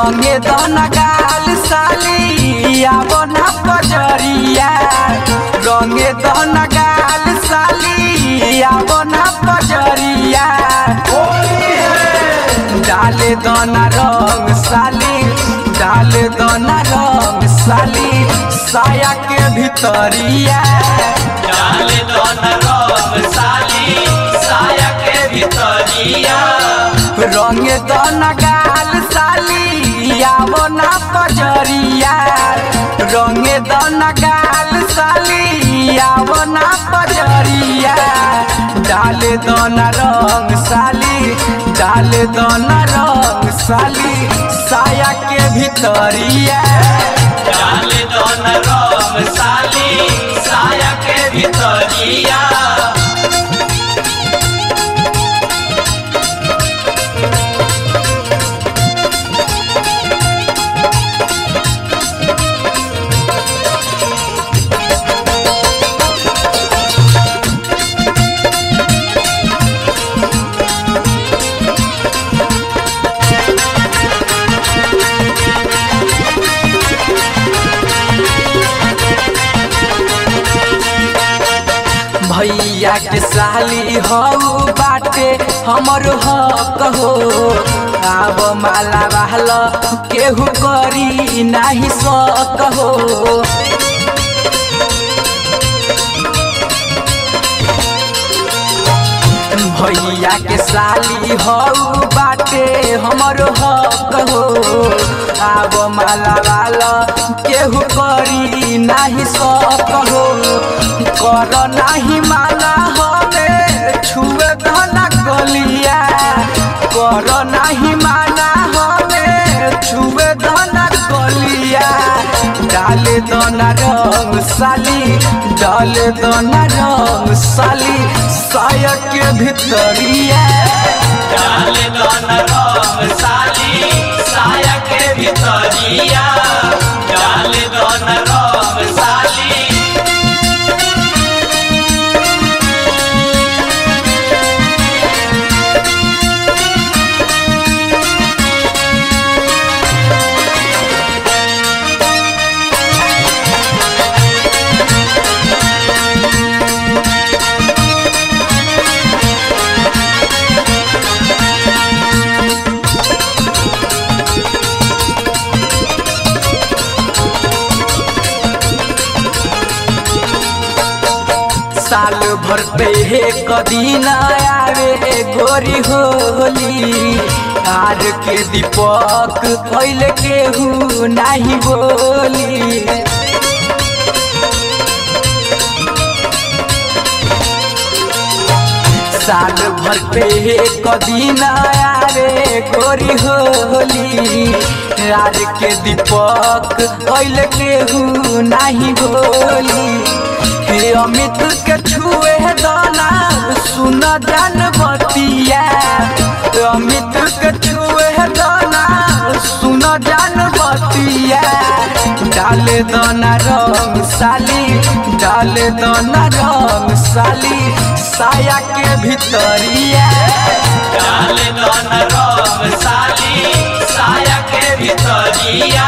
रंगे दन गाल साली आवो ना पजरिया रंगे दन गाल साली आवो ना पजरिया डाले दना रंग साली डाले दना रंग साली साया के भीतरिया डाले दोन रंग साली साया के भीतरिया रंग दन गाल साली आवो ना पजरिया रंग दन गाल साली आवो ना पजरिया डाले दन रंग साली डाले दन रंग साली साया के भीतरिया डाले दोन रंग साली साया के भीतरिया भैया के साली हऊ बाटे हमर हक हो आब माला बहल केहू करी नाही सक हो भैया के साली हऊ बाटे हमर हक हो आब माला वाला केहू करी नाही सक हो कर नाही माना हमें छुए धना गलिया कर नाही माना हमें छुए धना गलिया डाले दना रंग साली डाले दना रंग साली साया के भीतरिया डाले दोन रंग साली साया के भीतरिया डाले दोन रंग साली साल भर पे एक दिन आवे गोरी होली आर के दीपक कैले केहू नाही बोली साल भर पे एक दिन आवे गोरी होली आर के दीपक कैले केहू नाही बोली हे अमित के छुए दाना सुन जान बतिया अमित के छुए दाना सुन जान बतिया डाले दाना रंग साली डाले दाना रंग साली साया के भीतरिया डाले दोन रंग साली साया के भीतरिया